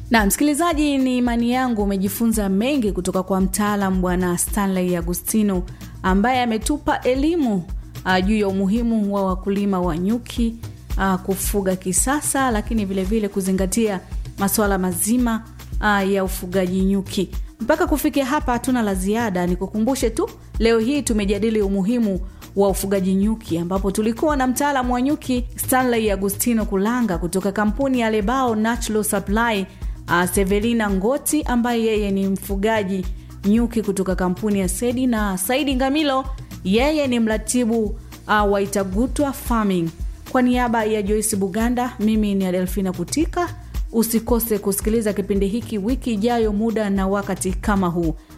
na msikilizaji, ni imani yangu umejifunza mengi kutoka kwa mtaalam Bwana Stanley Agustino ambaye ametupa elimu uh, juu ya umuhimu wa wakulima wa nyuki uh, kufuga kisasa, lakini vilevile vile kuzingatia masuala mazima uh, ya ufugaji nyuki. Mpaka kufikia hapa hatuna la ziada, nikukumbushe tu leo hii tumejadili umuhimu wa ufugaji nyuki ambapo tulikuwa na mtaalamu wa nyuki Stanley Agustino Kulanga kutoka kampuni ya Lebao Natural Supply, uh, Severina Ngoti ambaye yeye ni mfugaji nyuki kutoka kampuni ya Sedi na Saidi Ngamilo, yeye ni mratibu uh, wa Itagutwa Farming. Kwa niaba ya Joyce Buganda, mimi ni Adelfina Kutika. Usikose kusikiliza kipindi hiki wiki ijayo, muda na wakati kama huu.